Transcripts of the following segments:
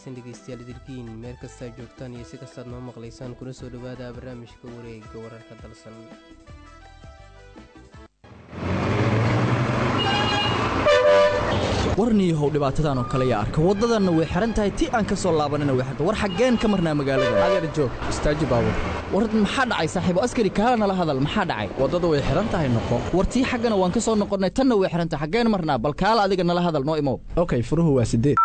wanaagsan dhegeystayaal idilkiin meel kastaa joogtaan iyo si kastaad noo maqlaysaan kuna soo dhowaada barnaamijka wareega wararka dalsan warniihow dhibaatadan oo kale yaa arka waddadanna way xihan tahay ti aan ka soo laabanina way xirta war xaggeen ka marnaa magaalada adeer joog istaaji baabur war maxaa dhacay saaxiibo askari kaala nala hadal maxaa dhacay waddada way xihan tahay noqo war tii xaggana waan ka soo noqonnay tanna way xihan tahay xaggeen marnaa bal kaala adiga nala hadal noo imow okay furuhu waa sideed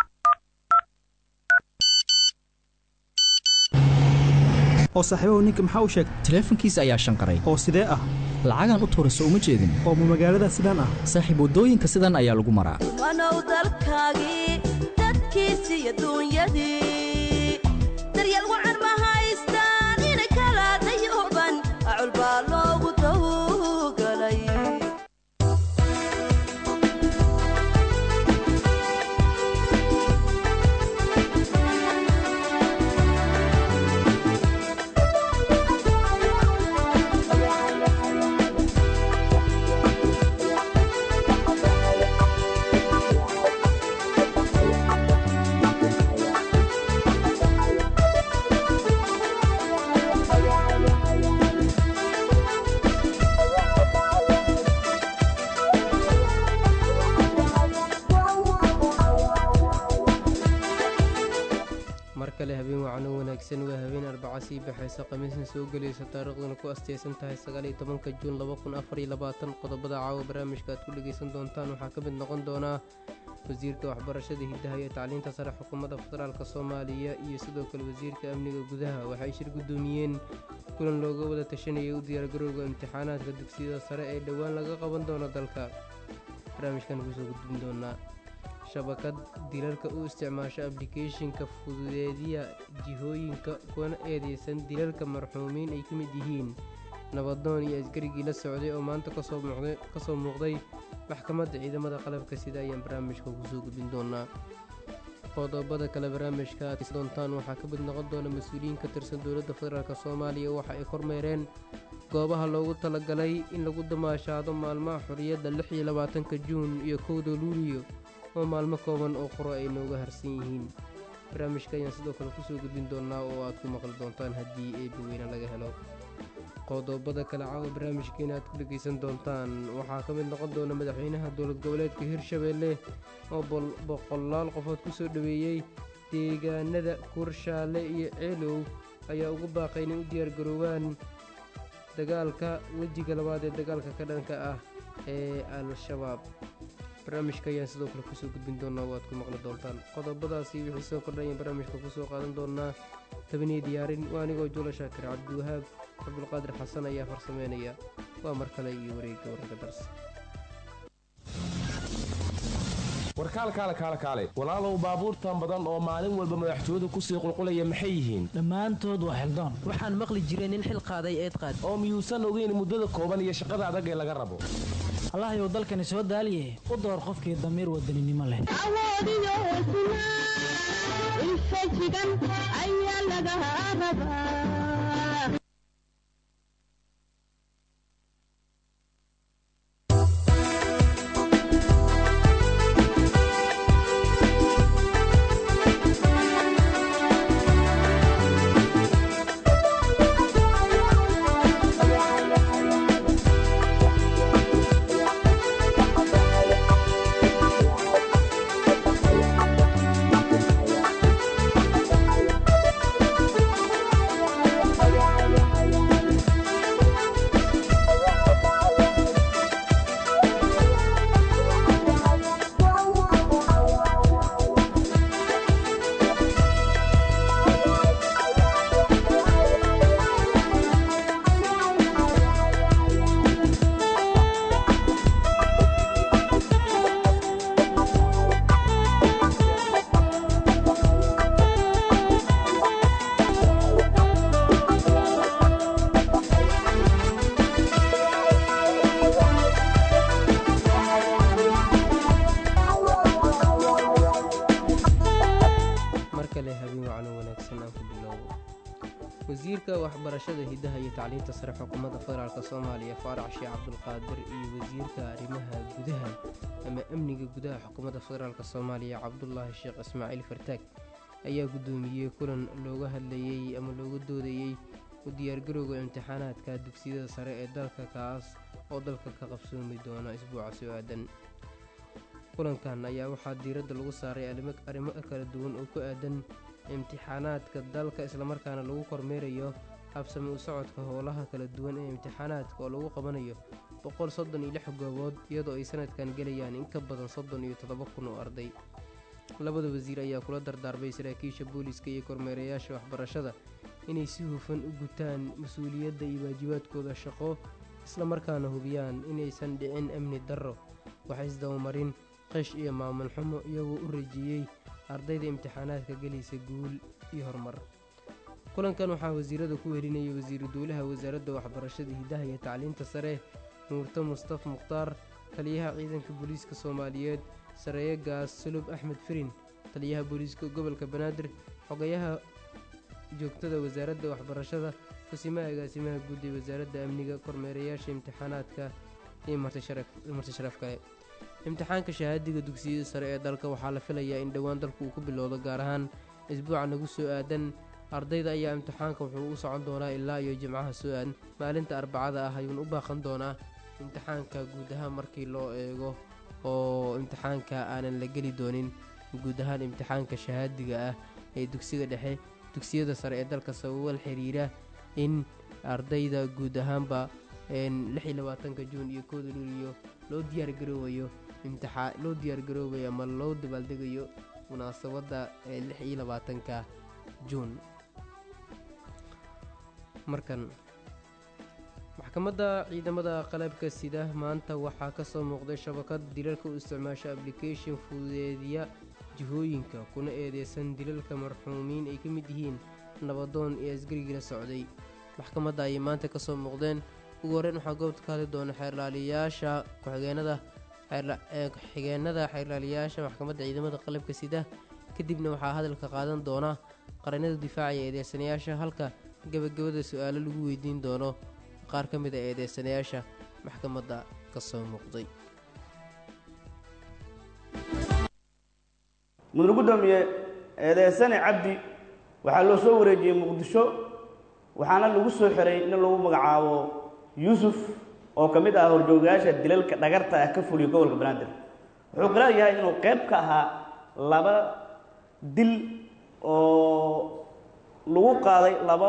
oo saaxiibahu ninka maxaa u sheegay taleefankiisa ayaa shanqaray oo sidee ah lacagaan u tuurayso uma jeedin oo ma magaalada sidaan ah saaxiib waddooyinka sidan ayaa lagu maraa wanow dalkaagii dadkiisi iyo duunyadii daryeel wacan ma haystaan inay kala dayooban acul baa loogu dawgalay mar kale habeen wacano wanaagsan waa habeen arbaca sii baxaysa khamiisna soo gelaysa taariikhduna ku asteysan tahay sagaaliyo tobanka juun laba kun afariyo labaatan qodobada caawa barnaamijka aad ku dhegaysan doontaan waxaa ka mid noqon doonaa wasiirka waxbarashada hiddaha iyo tacliinta sare xukuumadda federaalk soomaaliya iyo sidoo kale wasiirka amniga gudaha waxay shir guddoomiyeen kulan looga wada tashanayay u diyaargarowga imtixaanaadka dugsiyada sare ee dhowaan laga qaban doono dalka barnaamijkan kusoo gudbin doonaa shabakad dilalka u isticmaasha ablicathonka fududeediya jihooyinka kuna eedeysan dilalka marxuumiin ay ka mid yihiin nabadoon iyo askarigii la socday oo maanta kasoo muuqday maxkamadda ciidamada qalabka sida ayaan barnaamijka kusoo gudbin doonaa qodobada kale barnaamijka aad doontaan waxaa ka mid noqon doona mas-uuliyiin ka tirsan dowladda federaalk soomaaliya waxa ay kormeereen goobaha loogu talagalay in lagu damaashaado maalmaha xorriyadda lix iyo labaatanka juun iyo kowda luuliyo oo maalmo kooban oo qoro ay nooga harsan yihiin barnaamijka ayaan sidoo kale kusoo gudbin doonaa oo aad ku maqli doontaan haddii eebaweyne laga helo qodobada kale caawa barnaamijkeena aad ku dhegaysan doontaan waxaa ka mid noqon doona madaxweynaha dowlad goboleedka hirshabeelle oo boqolaal qofood kusoo dhoweeyey deegaanada kurshaale iyo ceelow ayaa ugu baaqay inay u diyaargaroobaan dagaalka wejiga labaad ee dagaalka ka dhanka ah ee al-shabaab barnaamijka ayaan sidoo kale kusoo gudbin doonaa oo aad ku maqli doontaan qodobadaasi wixii soo kordhayaan barnaamijka kusoo qaadan doonaa tabaniya diyaarin waa anigoo juula shaakir cabdiwahaab cabdulqaadir xasan ayaa farsameynaya waa mar kale iyo wareegga wararka darsa warkaalkaale kaale kaale walaalow baabuurtan badan oo maalin walba madaxtooyadu kusii qulqulaya maxay yihiin dhammaantood waa xildoon waxaan maqli jiray nin xil qaaday eed qaad oo miyuusan ogeyn muddada kooban iyo shaqada adag ee laga rabo allahayow dalkani soo daaliye u door qofkii damiir wadaninimo leh awoodiyo hesnaa infajigan ayaa laga rabaa wasiirka waxbarashada hiddaha iyo tacliinta sare xukuumadda federaalk soomaaliya faarax sheekh cabdulqaadir iyo wasiirka arrimaha gudaha ama amniga gudaha xukuumadda federaalk soomaaliya cabdulaahi sheekh ismaaciil fartaag ayaa guddoomiyey kulan looga hadlayey ama looga doodayey u diyaargarowga imtixaanaadka dugsiyada sare ee dalka kaas oo dalka ka qabsoomi doona isbuuca soo aadan kulankan ayaa waxaa diiradda lagu saaray arrimo kala duwan oo ku aadan imtixaanaadka dalka islamarkaana lagu kormeerayo habsami u socodka howlaha kala duwan ee imtixaanaadka oo lagu qabanayo boqol soddon iyo lix goobood iyadoo ay sanadkan gelayaan in ka badan soddon iyo toddoba kun oo arday labada wasiir ayaa kula dardaarmay saraakiisha booliiska iyo kormeerayaasha waxbarashada inay si hufan u gutaan mas-uuliyadda iyo waajibaadkooda shaqo islamarkaana hubiyaan inaysan dhicin amni darro waxa isdabamarin qish iyo maamul xumo iyagoo u rajeeyey ardayda imtixaanaadka gelaysa guul iyo horumar kulankan waxaa wasiirada ku welinayay wasiiru dowlaha wasaaradda waxbarashada hidaha iyo tacliinta sare nuurto mustaf mukhtaar taliyaha ciidanka booliiska soomaaliyeed sareeye gaas sulub axmed firin taliyaha booliiska gobolka banaadir xogayaha joogtada wasaaradda waxbarashada kusimaha agaasimaha guud ee wasaaradda amniga kormeerayaasha imtixaanaadka iyo marti sharaf kale imtixaanka shahaadiga dugsiyada sare ee dalka waxaa la filayaa in dhowaan dalku uu ku bilowdo gaar ahaan isbuuca nagu soo aadan ardayda ayaa imtixaanka wuxuu u socon doonaa ilaa iyo jimcaha soo aadan maalinta arbacada ah ayuuna u baaqan doonaa imtixaanka guud ahaan markii loo eego oo imtixaanka aanan la geli doonin guud ahaan imtixaanka shahaadiga ah ee dugsiga dhexe dugsiyada sare ee dalka sababal xiriira in ardayda guud ahaanba lix iyo labaatanka juun iyo kooda luuliyo loo diyaargaroobayo imtixaa loo diyaargaroobayo ama loo dabaaldegayo munaasabadda ee lix iyo labaatanka juun markan maxkamadda ciidamada qalabka sida maanta waxaa ka soo muuqday shabakad dilalka u isticmaasha ablication fududeediya jihooyinka kuna eedeysan dilalka marxuumiin ay ka mid yihiin nabadoon iyo asgarigii la socday maxkamadda ayay maanta ka soo muuqdeen ugu horreyn waxaa goobta ka hadli doona xeerlaaliyaasha ku-xigeenada ku-xigeenada xeerlaaliyaasha maxkamadda ciidamada qalabka sida kadibna waxaa hadalka qaadan doona qaranada difaacaya eedeysanayaasha halka gebagabada su-aalo lagu weydiin doono qaar ka mid a eedeysanayaasha maxkamadda ka soo muuqday mudane guddoomiye eedeysane cabdi waxaa loo soo wareejiyey muqdisho waxaana lagu soo xiray in lagu magacaabo yuusuf oo ka mid ah horjoogayaasha dilalka dhagarta ah ka fuliya gobolka banaadir wuxuu qiraar yahay inuu qayb ka ahaa laba dil oo lagu qaaday laba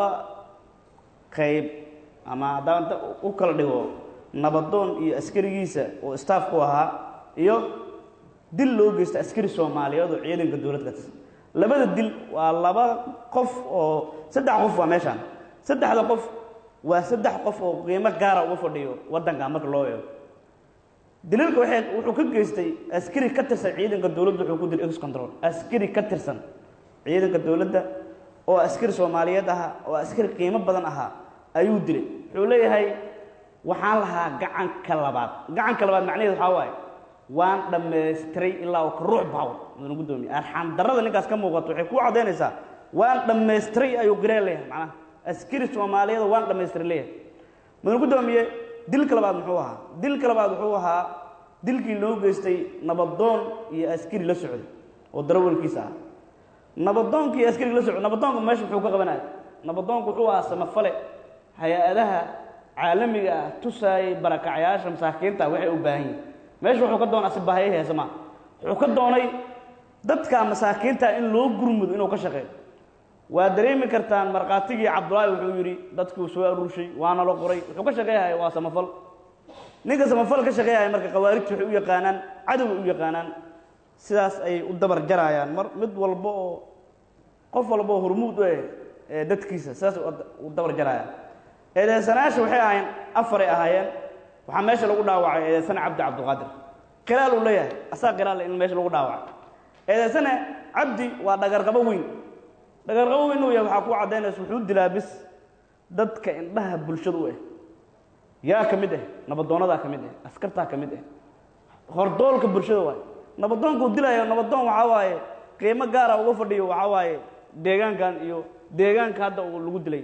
qayb ama haddaan u kala dhigo nabadoon iyo askarigiisa oo staafku ahaa iyo dil loo geysta askari soomaaliyeed oo ciidanka dowladda ka tirsan labada dil waa laba qof oo saddex qof waa meeshaan saddexda qof waa saddex qof oo qiimo gaara uga fadhiyo waddanka marka loo eego dilalka waxay wuxuu ka geystay askari ka tirsan ciidanka dowladda wuxuu ku dilay ex control askari ka tirsan ciidanka dowladda oo askari soomaaliyeed ahaa oo askari qiimo badan ahaa ayuu dilay wuxuu leeyahay waxaan lahaa gacanka labaad gacanka labaad macnaheedu waxaa waaye waan dhammaystiray ilaa uu ka ruux baawo mudane guddoomiye arxaan darrada ninkaas ka muuqato waxay kuu caddaynaysaa waan dhammaystiray ayuu qireen leeyahay macnaha askari soomaaliyeed waan dhammaystiray leeyahay mudane guddoomiye dilka labaad muxuu ahaa dilka labaad wuxuu ahaa dilkii loo geystay nabadoon iyo askari la socday oo darawalkiisa ah nabadoonkii iyo askariga la socday nabadoonka meesha muxuu ka qabanaya nabadoonku wuxuu ahaa samafale hay-adaha caalamiga ah tusaayay barakacyaasha masaakiinta waxay u baahan yihin meesha wuxuu ka doonaa sibahaya heesama wuxuu ka doonay dadka masaakiinta in loo gurmudo inuu ka shaqeeyo waa dareemi kartaan markhaatigii cabdulaahi wuxuu yidhi dadkuu soo aruurshay waana la qoray wuxuu ka shaqeeyahaya waa samafal ninka samafal ka shaqeeyahaya marka khawaarijta waxay u yaqaanaan cadoway u yaqaanaan sidaas ayay u dabar jarayaan mar mid walba oo qof walba oo hormuud u eh ee dadkiisa sidaas u dabar jarayaan eedeysanayaasha waxay ahaayeen afaray ahaayeen waxaa meesha lagu dhaawacay eedeysane cabdi cabdulqaadir khilaal uu leeyahay asaa khilaal in meesha lagu dhaawacay eedeysane cabdi waa dhagarqabo weyn dhagarqabo weyn uu yahay waxaa ku caddaynaysa wuxuu dilaa bis dadka indhaha bulshada u ah yaa ka mid ah nabadoonadaa ka mid ah askartaa ka mid ah hordoolka bulshada waaye nabadoonkuu dilayo nabadoon waxaa waaye qiimo gaara uga fadhiyo waxaa waaye deegaankan iyo deegaanka hadda uu lagu dilay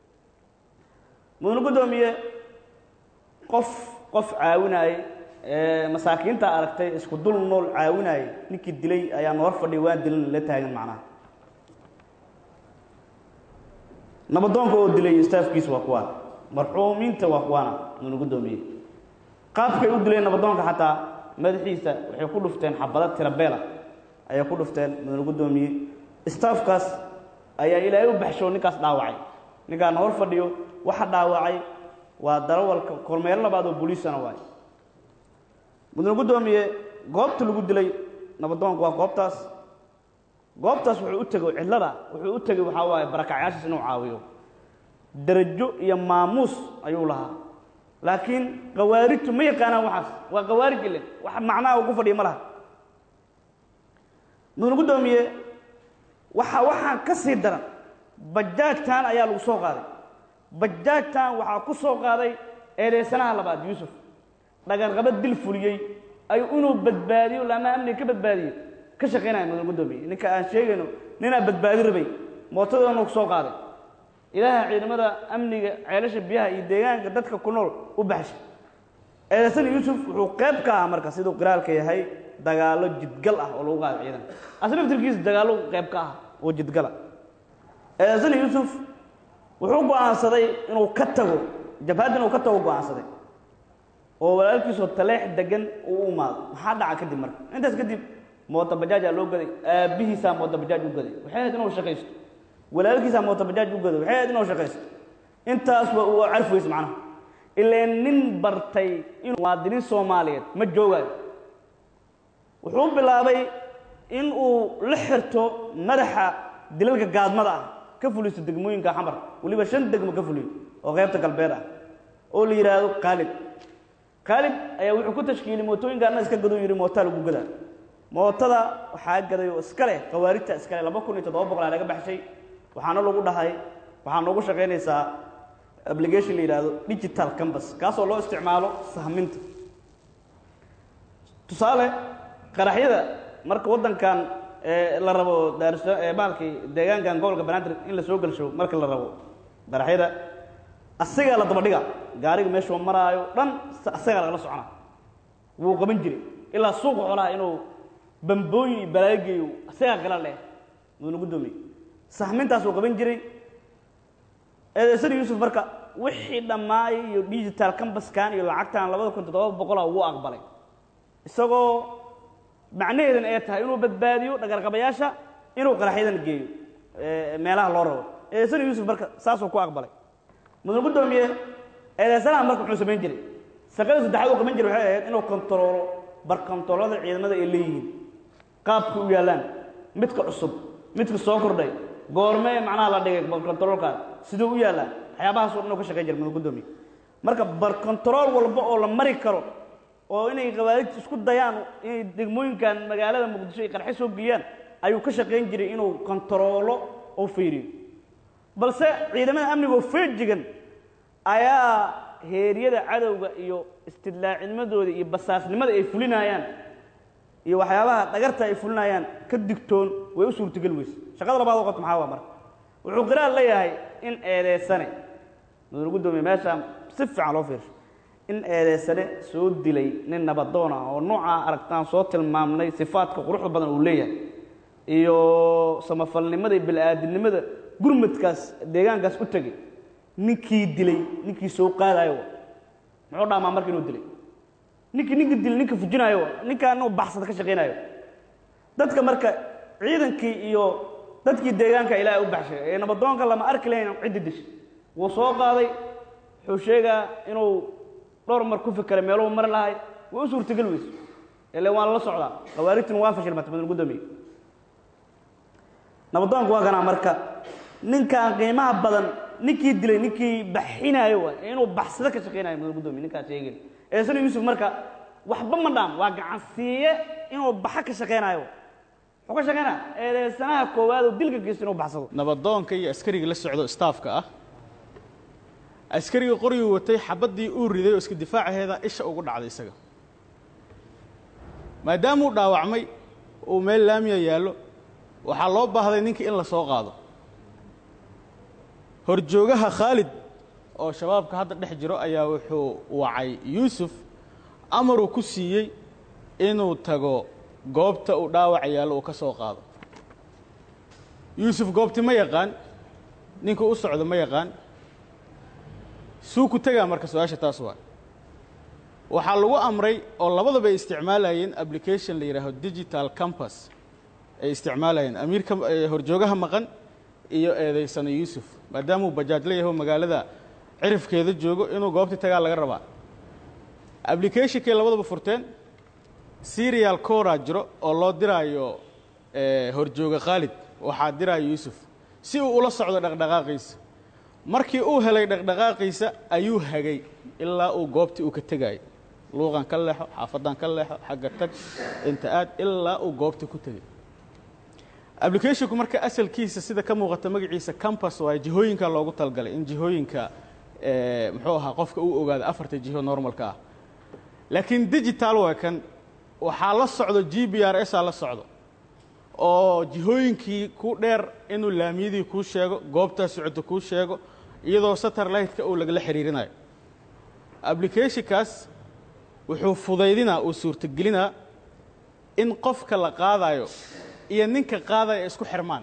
mudane guddoomiye qof qof caawinaaye ee masaakiinta aragtay isku dul nool caawinaaye ninkii dilay ayaan hor fadhiya waan dilan la taagan macnaha nabadoonka oo dilay staafkiisa waa kuwaan marxuumiinta waa kuwaana mudana guddoomiye qaabkay u dileen nabadoonka xataa madaxiisa waxay ku dhufteen xabado tirabeela ayay ku dhufteen mudana guddoomiye staafkaas ayaa ilaahay u baxsho ninkaas dhaawacay ninkaana hor fadhiyo waxa dhaawacay waa darawalka kormeero labaad oo booliisana waay mudane guddoomiye goobta lagu dilay nabadoonku waa goobtaas goobtaas wuxuu u tegey cidlada wuxuu u tegey waxaa waaye barakacyaashiis inuu caawiyo darajo iyo maamuus ayuu lahaa laakiin khawaarijtu ma yaqaanaan waxaas waa khawaarij ile wax macnaha uu ku fadhiya ma laha mudane guddoomiye waxa waxaan ka sii daran bajaajtan ayaa lagu soo qaaday bajaajtan waxaa ku soo qaaday eedeysanaha labaad yuusuf dhagarqaba dil fuliyey ay inuu badbaadiyo lama amniga ka badbaadiyo ka shaqaynaya mudane guddoomiye ninka aan sheegayno ninaa badbaadi rabay mootadoona ku soo qaaday ilaaha ciidamada amniga ceelasha biyaha iyo deegaanka dadka ku nool u baxshay eedeysana yuusuf wuxuu qayb ka ahaa marka siduu qiraalka yahay dagaallo jidgal ah oo lagu qaaday ciidanka asna laftirkiisa dagaallo qayb ka ah oo jidgala eedeysana yuusuf wuxuu go'aansaday inuu ka tago jabhadda inuu ka tago go'aansaday oo walaalkiisoo taleex degan uu u imaado maxaa dhaca kadib marka intaas kadib moota bajaajaa loo gaday aabbihiisaa moota bajaaj u gaday waxay ahayd inuu shaqaysto walaalkiisaa moota bajaaj u gaday waxay ahayd inuu shaqaysto intaasba uu carfi weyse macnaha ileen nin bartay inuu muwaadiniin soomaaliyeed ma joogaayo wuxuu bilaabay in uu la xirto madaxa dilalka gaadmada ah ka fuliso degmooyinka xamar weliba shan degmo ka fuliyo oo qaybta galbeed ah oo la yidhaahdo khaalid khaalid ayaa wuxuu ku tashkiiliyey mootooyinkaana iska gaduu yidhi mootaa lagu gadaa mootada waxaa gaday oo iska leh khawaarijta iska leh laba kun iyo toddoba boqol aa laga baxshay waxaana lagu dhahay waxaa noogu shaqaynaysaa application la yidhaahdo digital campus kaasoo loo isticmaalo sahminta tusaale qaraxyada marka waddankan la rabo daarso maalkii deegaankan gobolka banaadir in la soo gelsho marka la rabo qaraxyada asagaa la daba dhiga gaariga meeshuu maraayo dhan asagaa lagala socona wuu qaban jiray ilaa suuqa xoolaha inuu bambooyin iyo balaayo geeyo asagaa gala leh mudana guddoomiye sahmintaas uu qaban jiray eedeysana yuusuf marka wixii dhammaayay iyo digital cambaskan iyo lacagtan labada kun toddoba boqola wuu aqbalay isagoo macnaheedan ee tahay inuu badbaadiyo dhagarqabayaasha inuu qaraxyadan geeyo meelaha loo rabo eedeysana yuusuf marka saasuu ku aqbalay mudane guddoomiye eedeysanaha marka muxuu samayn jiray shaqada saddexaad uu qaban jiray waxay ahayd inuu kontaroolo barkontaroolada ciidamada ay leeyihiin qaabka u yaallaan midka cusub midka soo kordhay goormee macnaha la dhigay barkontaroolkaas siduu u yaallaa waxyaabahaasoo dhan uu ka shaqayn jiray mudane guddoomiye marka barkontarool walba oo la mari karo oo inay khawaarijta isku dayaan inay degmooyinkan magaalada muqdisho ay qarxe soo geliyaan ayuu ka shaqayn jiray inuu kontaroolo oo fiiriyo balse ciidamada amniga oo feejigan ayaa heeryada cadowga iyo istidlaacidnimadooda iyo basaasnimada ay fulinayaan iyo waxyaabaha dhagarta ay fulinayaan ka digtoon way u suurtogeli weyse shaqada labaad oo qabta maxaa waa marka wuxuu qiraal leeyahay in eedeysane mudane guddoomiye meeshaan si fiican loo fiirsho in eedeysane soo dilay nin nabadoon ah oo noocaa aragtaan soo tilmaamnay sifaadka quruxda badan uu leeyahay iyo samafalnimada iyo bili-aadinimada gurmadkaas deegaankaas u tegay ninkii dilay ninkii soo qaadayo muxuu dhaamaa marka inuu dilay ninkii ninka dilay ninka fujinaayo ninkaa inuu baxsada ka shaqaynayo dadka marka ciidankii iyo dadkii deegaanka ilaahay u baxshay ee nabadoonka lama arki lahayn ciddi dishay wuu soo qaaday wuxuu sheegaa inuu dhowr mar ku fikeray meeluhu mari lahay way u suurtageli weyso ile waan la socdaa khawaarijtuna waa fashilmatay mudane guddoomiye nabadoonku waa kanaa marka ninkaan qiimaha badan ninkii dilay ninkii baxinaayo waay ee inuu baxsado ka shaqaynayo mudane guddoomiye ninkaas sheegay eesana yuusuf marka waxba ma dhaam waa gacansiiye inuu baxa ka shaqaynayo muxuu ka shaqaynaya eedeysanaha koowaad oo dilka geysto inuu baxsado nabadoonka iyo askariga la socdo staafka ah askariga qorigii watay xabaddii uu riday oo iska difaacaheeda isha ugu dhacday isaga maadaamuu dhaawacmay uu meel laamiya yaallo waxaa loo baahday ninkii in la soo qaado horjoogaha khaalid oo shabaabka hadda dhex jiro ayaa wuxuu wacay yuusuf amaruu ku siiyey inuu tago goobta uu dhaawac yaallo uu ka soo qaado yuusuf goobti ma yaqaan ninka u socdo ma yaqaan suu ku tegaa marka su-aasha taas waa waxaa lagu amray oo labadaba ay isticmaalayeen application la yidhaaho digital campus ay isticmaalayeen amiirka horjoogaha maqan iyo eedaysano yuusuf maadaamuu bajaaj la yaho magaalada cirifkeeda joogo inuu goobtii tagaa laga rabaa applicationkay labadaba furteen serial cora jiro oo loo diraayo horjooga khaalid waxaa diraayo yuusuf si uu ula socdo dhaqdhaqaaqiisa markii uu helay dhaqdhaqaaqiisa ayuu hagay ilaa uu goobtii uu ka tegaayo luuqan ka leexo xaafadan ka leexo xagga tag inta aad ilaa uu goobtii ku tegay applicationku marka asalkiisa sida ka muuqata magaciisa campus waayo jihooyinka loogu talgalay in jihooyinka muxuu ahaa qofka uu ogaado afarta jiho normalka ah laakiin digital waa kan waxaa la socdo g b r s aa la socdo oo jihooyinkii ku dheer inuu laamiyadii kuu sheego goobtaa socoto kuu sheego iyadoo satellite-ka uu lagala xiriirinayo applicationkaas wuxuu fudaydinaa uu suurtagelinaa in qofka la qaadayo iyo ninka qaadaya isku xirmaan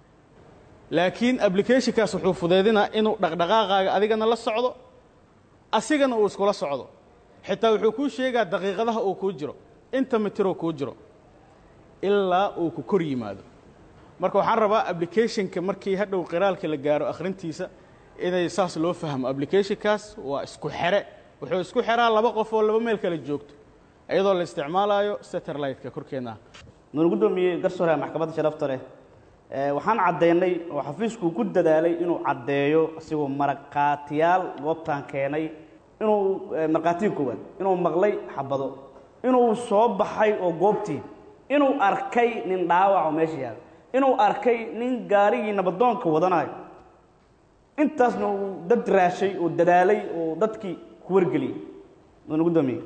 laakiin applicationkaas wuxuu fudaydinaa inuu dhaqdhaqaaqaaga adigana la socdo asigana uu iskula socdo xitaa wuxuu kuu sheegaa daqiiqadaha uu kuu jiro inta mitiroo kuu jiro ilaa uu ku kor yimaado marka waxaan rabaa applicationka markii hadhow qiraalka la gaaro akhrintiisa inay saas loo fahmo applicationkaas waa isku xere wuxuu isku xeraa laba qof oo laba meel kala joogto iyadoo la isticmaalayo satellite-ka korkeenna nuun guddoomiyey garsoore maxkamadda sharafta leh waxaan caddaynay oo xafiisku ku dadaalay inuu caddeeyo asigoo maraqaatiyaal goobtaan keenay inuu markhaatiga koowaad inuu maqlay xabado inuu soo baxay oo goobtii inuu arkay nin dhaawac oo meesha yaala inuu arkay nin gaarigii nabadoonka wadanayo intaasna uu dad raashay oo dadaalay oo dadkii ku wargeliyey nuun guddoomiyey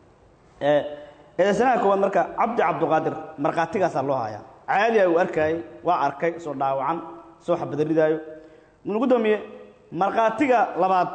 eedaysanaha koowaad marka cabdi cabduqaadir markhaatigaasaa loo hayaa caaliya uu arkaayey waa arkay soo dhaawacan soo xabadaridaayo nuun guddoomiye markhaatiga labaad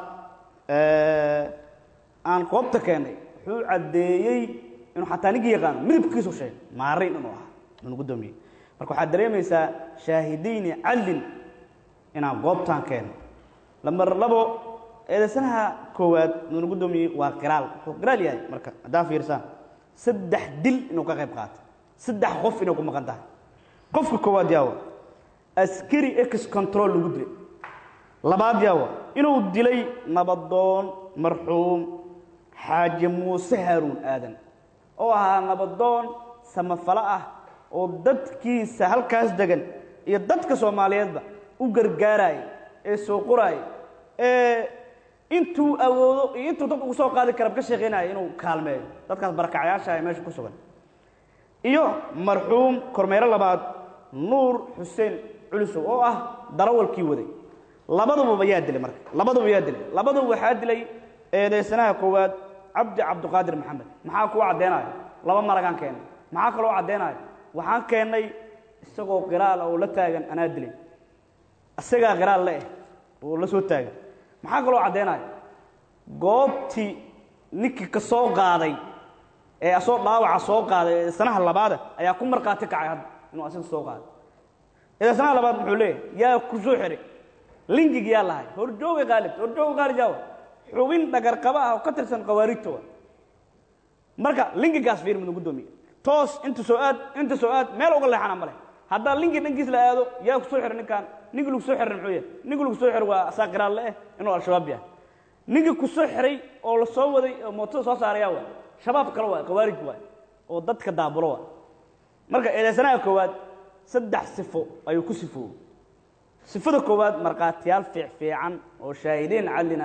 aan goobta keennay wuxuu caddeeyey inuu xataa ninkii yaqaano midabkiisu sheegay maarayn inuu ahaa nuun guddoomiye marka waxaad dareemaysaa shaahidayni callin inaan goobtaan keennay lamar labo eedaysanaha koowaad nuun guddoomiye waa qiraal wuxuu qiraal yahay marka haddaa fiirsaan saddex dil inuu ka qayb qaatay saddex qof inay ku maqan tahay qofka koowaad yaawa askari ex control lagu dilay labaad yaawa inuu dilay nabadoon marxuum xaaji muuse haaruun aadan oo ahaa nabadoon samafalo ah oo dadkiisa halkaas degan iyo dadka soomaaliyeedba u gargaaraya ee soo qoraaya ee intuu awoodo iyo intuu dad ugu soo qaadi kara ka sheekeynaya inuu kaalmeeyo dadkaas barakacyaasha ee meesha ku sugan iyo marxuum kormeero labaad nuur xuseen culisow oo ah darawalkii waday labaduba yaa dilay marka labaduba yaa dilay labaduba waxaa dilay eedaysanaha koowaad cabdi cabdiqaadir maxamed maxaa kuwa caddeenayo laba maragaan keennay maxaa kaloo caddeenayo waxaan keennay isagoo qiraal oo la taagan anaa dilay isagaa qiraal le eh oo la soo taagan maxaa kaloo caddeenayo goobtii ninkii ka soo qaaday ee asoo dhaawaca soo qaaday ee sanaha labaada ayaa ku markhaati kacay hadda inuu asiga soo qaaday ee sanaha labaad muxuu leeyahay yaa ku soo xiray lingig yaa lahay horjooga qaalid horjooga qaalid yaawa xubin dhagarqaba ah oo ka tirsan khawaarijta wa marka lingigaas fiir mudan guddoomiye toos inta soo aad inta soo aad meel uga leexana male haddaa lingi dhankiis la aado yaa ku soo xiray ninkaan ninki lagu soo xiray muxuu yahay ninki lagu soo xiray waa asaa qiraal le eh inuu al-shabaab yahay ninki ku soo xiray oo la soo waday oo mootada soo saarayaa waa shabaab kale waa khawaarij waay oo dadka daabulo waa marka eedaysanaha koowaad saddex sifo ayuu ku sifoobay sifada koowaad markhaatiyaal fiicfiican oo shaahidiin callina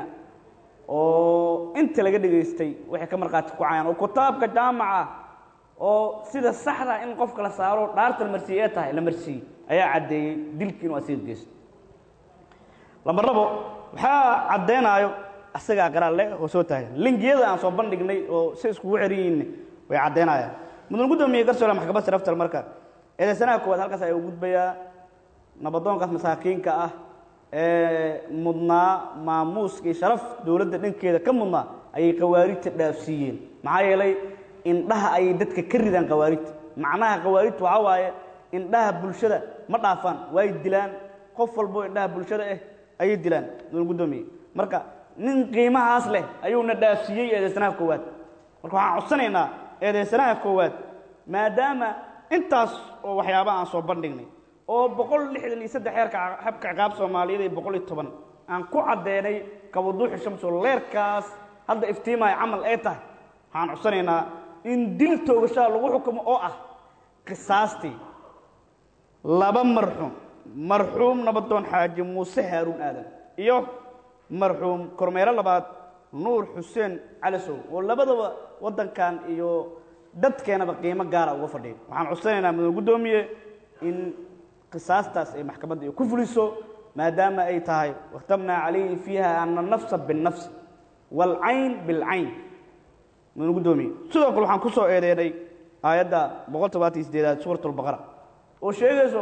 oo inta laga dhegaystay waxay ka markhaati kacayaan oo kitaabka jaamaca oo sida saxda in qofka la saaro dhaarta la marsiiye ee tahay la marsiiyey ayaa caddeeyey dilkii inuu asiga geysto lambar labo waxaa caddeenaayo asagaa qaraal le oo soo taagan lingiyada aan soo bandhignay oo si iskugu xeran yihiin way caddeynayaan mudan guddoomiye garsoole maxkamad sharaftal marka eedaysanaha koowaad halkaas ayaa u gudbayaa nabadoonkaas masaakiinka ah ee mudnaa maamuuska iyo sharaf dowladda dhankeeda ka mudnaa ayay khawaarijta dhaafsiiyeen maxaa yeelay indhaha ayay dadka ka ridaan khawaarijta macnaha khawaarijta waxaa waaye indhaha bulshada ma dhaafaan way dilaan qof walbo indhaha bulshada ah ayay dilaan mudan guddoomiye marka nin qiimahaas leh ayuuna dhaafsiiyey eedeysanaha koowaad marka waxaan codsanaynaa eedeysanaha koowaad maadaama intaas oo waxyaaba aan soo bandhignay oo boqol lixdan iyo saddex heerka habka ciqaab soomaaliyeed iyo boqol iyo toban aan ku caddeenay kawaduuxi shamso leerkaas hadda iftiimaya camal ay tahay waxaan codsanaynaa in dil toogashaha lagu xukumo oo ah qisaastii laba marxuum marxuum nabadoon xaaji muuse haaruun aadan iyo marxuum kormeero labaad nuur xuseen calisow oo labadaba waddankan iyo dadkeenaba qiimo gaara uga fadhiya waxaan codsanaynaa mudan guddoomiye in qisaastaas ay maxkamadda ay ku fuliso maadaama ay tahay wakhtabnaa calayhi fiiha ana nafsa binnafsi waalcayn bilcayn mudan guddoomiye sidoo kale waxaan ku soo eedeynay aayadda boqol tobaatan iyo sideedaad suuratulbaqara oo sheegayso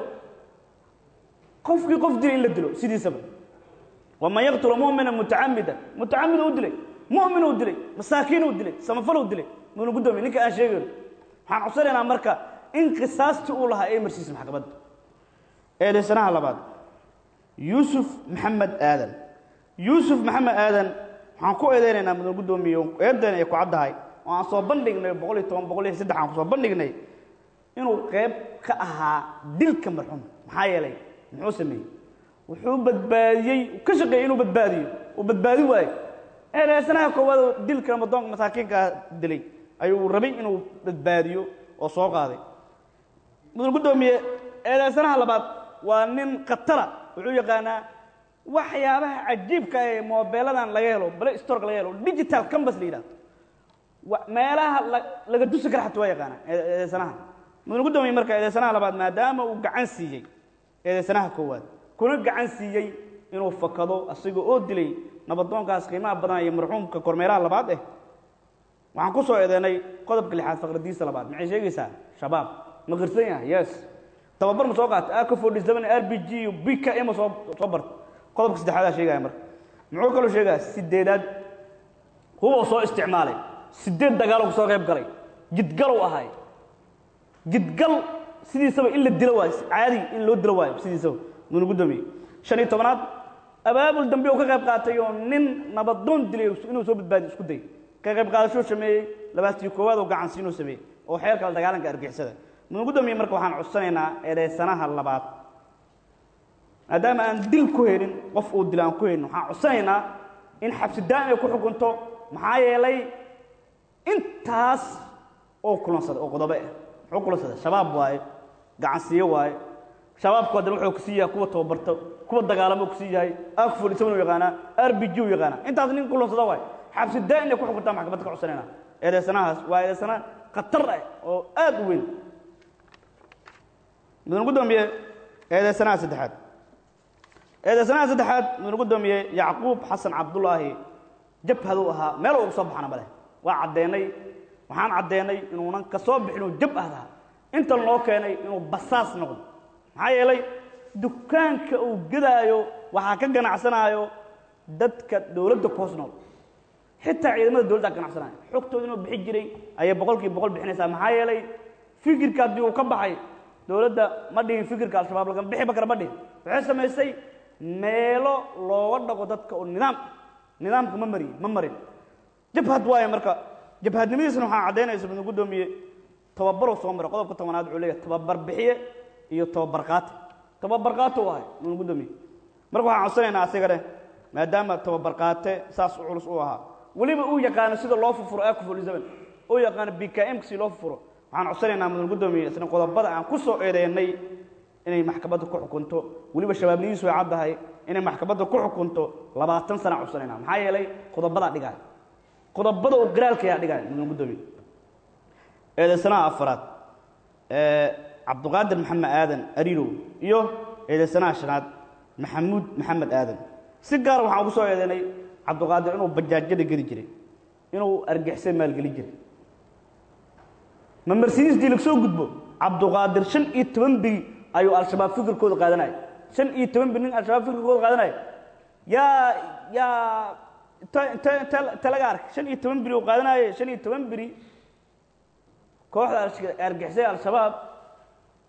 qofkii qof dilay in la dilo sidiisaba waman yaqtula mumina mutacamida mutacamid u dilay mumin uu dilay masaakiin uu dilay samafal uu dilay mudan guddoomiye ninka aan sheegayno waxaan codsanaynaa marka in qisaastii uu lahaa ay marsiisa maxkamadda eedaysanaha labaad yuusuf maxamed aadan yuusuf maxamed aadan waxaan ku eedeynaynaa mudan guddoomiye eedeena ay ku caddahay oo aan soo bandhignay boqol iyo toban boqol iyo saddex aan ku soo bandhignay inuu qayb ka ahaa dilka marxuum maxaa yeelay muxuu sameeyey wuxuu badbaadiyey ka shaqeeyey inuu badbaadiyo uu badbaadi waayo eedeysanaha koowaad oo dilka ramadoonka masaakiinkaa dilay ayuu rabay inuu badbaadiyo oo soo qaaday mudan guddoomiye eedeysanaha labaad waa nin khatara wuxuu yaqaanaa waxyaabaha cajiibka ee moobeeladan laga helo bale storka laga helo digital cambas la yidhahdo meelaha laga dusi kara xataa waa yaqaanaa eedeysanaha mudan guddoomiye marka eedeysanaha labaad maadaama uu gacan siiyey eedeysanaha koowaad kuna gacan siiyey inuu fakado asiga oo dilay nabadoonkaas qiimaha badan iyo marxuumka kormeeraha labaad eh waxaan ku soo eedeynay qodobka lixaad faqradiisa labaad maxay sheegaysaa shabaab ma qirsan yahay yes tababar ma soo qaata ak forty seven r b g iyo b k m soo soo barta qodobka saddexaadaa sheegaya marka muxuu kaloo sheegaya sideedaad huba soo isticmaalay sideed dagaaloo kusoo qayb galay jidgalow ahay jidgal sidiisaba in la dilo waayo caadi in loo dilo waayo sidiisaba muna guddoomiye shan iyo tobanaad abaabul dambe uu ka qayb qaatay oo nin nabadoon dilay inuu soo badbaadiyo isku day ka qayb qaadashuu sameeyey labaastii koowaad oo gacansi inuu sameeyey oo xeerka la dagaalanka argixisada mudan guddoomiye marka waxaan codsanaynaa eedeysanaha labaad maadaama aan dil ku helin qof uu dilo aan ku helin waxaan codsanaynaa in xabsi daa'im ay ku xukunto maxaa yeelay intaas oo kulansada oo qodobe ah muxuu kulansada shabaab waaye gacansiiyo waaye shabaabku haddana wuxuu kusii yahay kuwa tababarto kuwa dagaalamo kusii yahay akful isaguna u yaqaanaa r b g u yaqaanaa intaas nin kulansada waaye xabsi daa'im ay ku xukuntaa maxkamadda ka codsanaynaa eedeysanahaas waa eedeysana khatar ah oo aad u weyn mudan guddoomiye eedeysanaha saddexaad eedeysanaha saddexaad mudan guddoomiye yacquub xasan cabdulaahi jabhaduu ahaa meel uga soo baxana maleh waa caddeennay waxaan caddeennay inuunan ka soo bixin uu jab ahdaa inta loo keenay inuu basaas noqdo maxaa yeelay dukaanka uu gedaayo waxaa ka ganacsanaayo dadka dowladda ku hoos nool xitaa ciidamada dowladda ka ganacsanaayo xogtooda inuu bixi jiray ayay boqolkiiba boqol bixinaysaa maxaa yeelay fikirka haddii uu ka baxay dowladda ma dhihin fikirka al-shabaab laga bixiba kara ma dhihin waxay samaysay meelo looga dhaqo dadka oo nidaam nidaamka ma mariyin ma marin jabhad waaye marka jabhadnimadiisna waxaa caddaynaysa mudan guddoomiye tababaruu soo maray qodobka tobanaad wuxuu leeyahay tababar bixiye iyo tababar qaate tababar qaate u ahay mudan guddoomiye marka waxaan codsanaynaa asigane maadaama tababar qaate saas u culus u ahaa weliba uu yaqaano sida loo fufuro akufolisaban uu yaqaano b k m si loo fufuro waxaan codsanaynaa mudan guddoomiye isna qodobada aan ku soo eedeynay inay maxkamadda ku xukunto weliba shabaabnidiisu way caddahay inay maxkamadda ku xukunto labaatan sana codsanaynaa maxaa yeelay qodobadaa dhigaya qodobada oo garaalkayaa dhigaya mudan guddoomiye eedeysanaha afaraad cabduqaadir maxamed aadan arirow iyo eedeysanaha shanaad maxamuud maxamed aadan si gaara waxaan ugu soo eedeynay cabduqaadir inuu bajaajyada geli jiray inuu argixisay maalgeli jiray ma mercedes-dii laga soo gudbo cabduqaadir shan iyo toban biri ayuu al-shabaab fikirkooda qaadanaya shan iyo toban biri nin al-shabaab fikirkooda qaadanaya yaa yaa t t laga arkay shan iyo toban biri uu qaadanaye shan iyo toban biri kooxda argixisay al-shabaab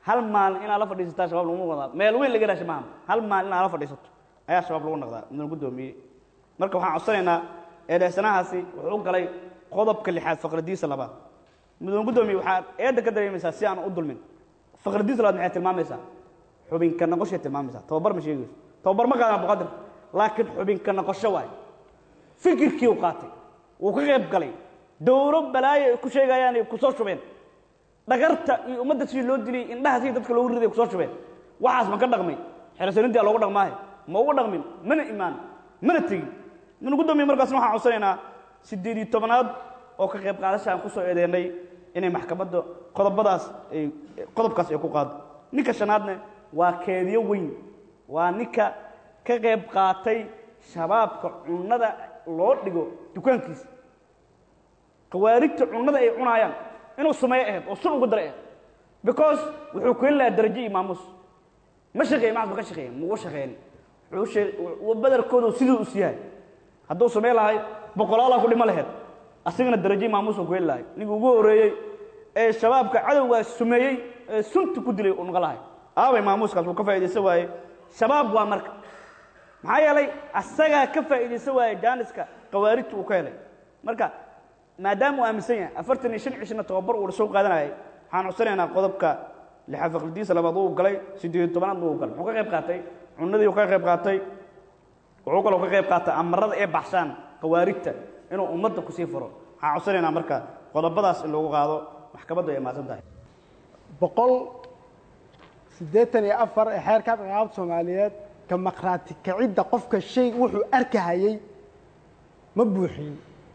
hal maalin inaad la fadhiisataa shabaab laguma wadaa meel weyn laga raasha maaha hal maalin inaad la fadhiisato ayaa shabaab lagu noqdaa mudana guddoomiye marka waxaan codsanaynaa eedeysanahaasi wuxuu galay qodobka lixaad faqradiisa labaad mudane guddoomiye waxaad eedda ka dareemaysaa si aan u dulmin faqradiisa labaad maxay tilmaamaysaa xubinka noqoshay tilmaamaysaa tababar ma sheegayso tababar ma qaadan abduqadir laakiin xubinka noqosho waaye fikirkii uu qaatay wuu ka qayb galay dowro balaayo ay ku sheegayaan ay ku soo shubeen dhagarta iyo ummadda sidii loo dilay indhaha sidii dadka loogu riday ku soo shubeen waxaas ma ka dhaqmay xerasanintii loogu dhaqmaahe ma ugu dhaqmin mana imaan mana tegin minu guddoomiye markaasna waxaan codsanaynaa siddeed iyo tobanaad oo ka qayb qaadasha aan ku soo eedeynay inay maxkamadda qodobadaas ay qodobkaas ay ku qaado ninka shanaadne waa keediyo weyn waa ninka ka qayb qaatay shabaabka cunnada loo dhigo dukaankiisa khawaarijta cunnada ay cunaayaan inuu sameeyo ahayd oo sun ugu daray ahayd because wuxuu ku heli lahaa darajo iyo maamuus ma shaqeeye maxas ma ka shaqeeye mugu shaqeyn wuxuu shee badarkoodu siduu is yahay hadduu samey lahay boqolaalaa ku dhimo laheyd asigana darajo iyo maamuus uu ku heli lahay ninkii ugu horreeyey ee shabaabka cadowgaas sumeeyey ee sunta ku dilay uu noqon lahay aaway maamuuskaas uu ka faa'iidaysan waaye shabaab waa marka maxaa yeelay asagaa ka faa'iidaysan waaye jaaniska khawaarijta uu ka helay marka maadaama uu aaminsan yahay afartan iyo shan cishna tababar uu soo qaadanayay waxaan codsanaynaa qodobka lixaad faqridiisa labaad uu galay siddeed iyo tobanaad uu galay muxuu ka qayb qaatay cunadii uu ka qayb qaatay wuxuu kaloo ka qayb qaatay amarada ee baxshaan khawaarijta inuu ummadda kusii furo waxaan codsanaynaa marka qodobadaas in lagu qaado maxkamaddu ay mahadsan tahay boqol siddeetan iyo afar ee xeerka ciqaabta soomaaliyeed ka maqraati kicidda qofka shay wuxuu arkahayey ma buuxin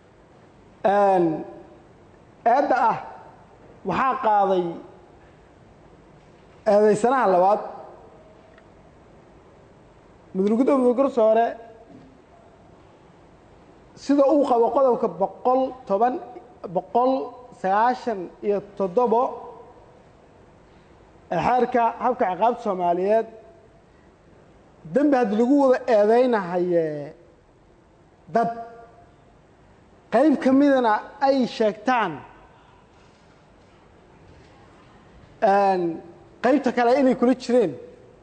eedda ah waxaa qaaday eedaysanaha labaad mudane guddoomiye garsoore sida uu qabo qodobka boqol toban boqol sagaashan iyo toddobo ee xeerka habka ciqaabta soomaaliyeed dembi haddii lagu wada eedeynahaye dad qayb ka midana ay sheegtaan qaybta kale inay kula jireen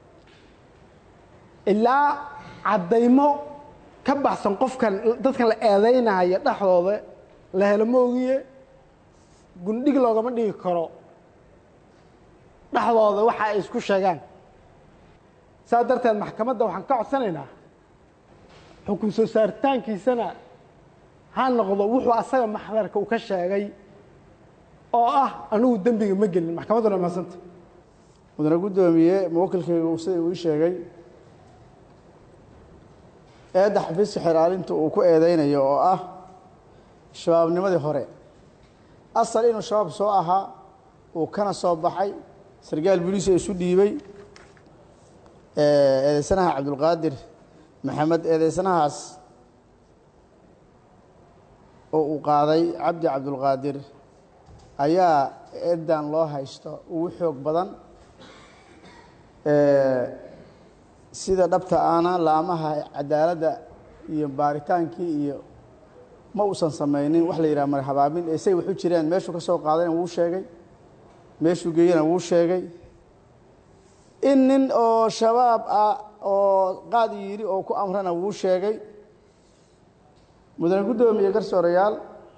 ilaa caddaymo ka baxsan qofkan dadkan la eedeynaya dhexdooda la helo ma ogiye gundhig loogama dhigi karo dhexdooda waxa ay isku sheegaan saas darteed maxkamadda waxaan ka codsanaynaa xukun soo saaritaankiisana ha noqdo wuxuu asaga maxdarka uu ka sheegay oo ah anigu dembiga ma gelin maxkamadduna mahadsanta mudane guddoomiye muwakilkaygu sida uu ii sheegay eedda xafiiska xeraalinta uu ku eedeynayo oo ah shabaabnimadii hore asal inuu shabaab soo ahaa uu kana soo baxay sarkaal buliisa isu dhiibay eedeysanaha cabdulqaadir maxamed eedeysanahaas oo uu qaaday cabdi cabdulqaadir ayaa eeddan loo haysto ugu xoog badan sida dhabta aana laamaha cadaaladda iyo baaritaankii iyo ma uusan samaynin wax la yidhaha marxabaabin ee say waxu jireen meeshuu ka soo qaadayna wuu sheegay meeshuu geeyana wuu sheegay in nin oo shabaab ah oo qaad yidhi oo ku amrana wuu sheegay mudane guddoomiye garsoorayaal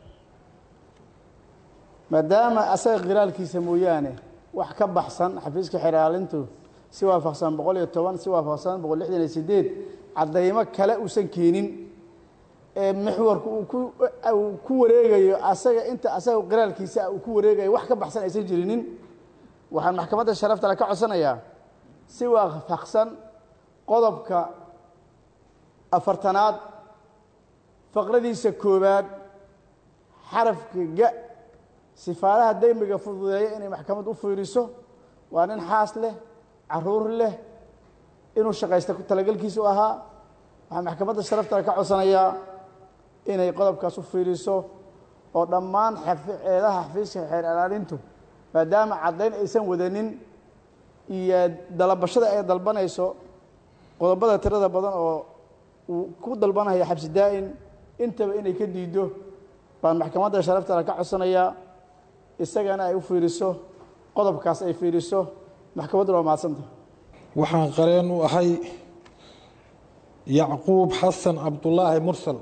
maadaama asaga khilaalkiisa mooyaane wax ka baxsan xafiiska xeraalintu si waafaqsan boqol iyo toban si waafaqsan boqol lixdan iyo sideed caddaymo kale uusan keenin ee mixwarku uu ku uu ku wareegayo asaga inta asaga qiraalkiisa uu ku wareegayo wax ka baxsan aysan jirinin waxaan maxkamadda sharafta le ka codsanayaa si waafaqsan qodobka afartanaad faqradiisa koowaad xarafka ga sifaalaha dembiga fududeeya inay maxkamad u fiiriso waa nin xaas leh caruur leh inuu shaqaysta talagelkiisu ahaa waxaan maxkamadda sharaftale ka codsanayaa inay qodobkaas u fiiriso oo dhammaan eedaha xafiiska xeer alaalintu maadaama caddayn aysan wadanin iyo dalabashada ay dalbanayso qodobada tirada badan oo uu ku dalbanaya xabsi daa'in intaba inay ka diiddo baan maxkamadda sharaftale ka codsanayaa isagana ay u fiiriso qodobkaas ay fiiriso maxkamadduna waa mahadsanta waxaan qareen u ahay yacquub xasan cabdulaahi mursal